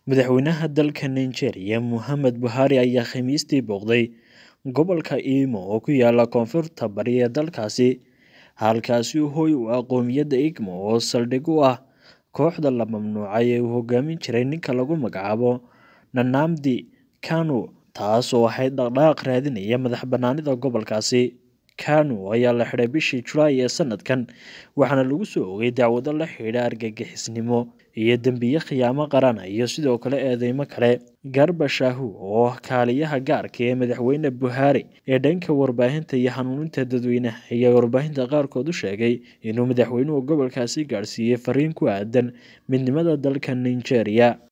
Madaxweynaha dalka Nigeria Muhammad Buhari ayaa Khamiistii booqday gobolka Imo oo ku yaalla koonfurta bari ee dalkaasi, halkaasi oo hoy u ah qowmiyadda Igbo oo saldhig u ah kooxda la mamnuucay ee uu hogaamin jiray ninka lagu magacaabo Nnamdi Kanu, taas oo ahayd dhaqdhaqaaq raadinaya madax-bannaanida gobolkaasi. Kanu ayaa la xidhay bishii Julaay ee sanadkan, waxaana lagu soo oogay dacwado la xidhiidha argagixisnimo iyo dembiyo khiyaamo qaran iyo sidoo kale eedeymo kale. Garba Shehu, oo ah kaaliyaha gaarka ah ee madaxweyne Buhari ee dhanka warbaahinta iyo hanuuninta dadweynaha, ayaa warbaahinta qaarkood u sheegay inuu madaxweynuhu gobolkaasi gaarsiiyay fariin ku aaddan midnimada dalka Nigeria.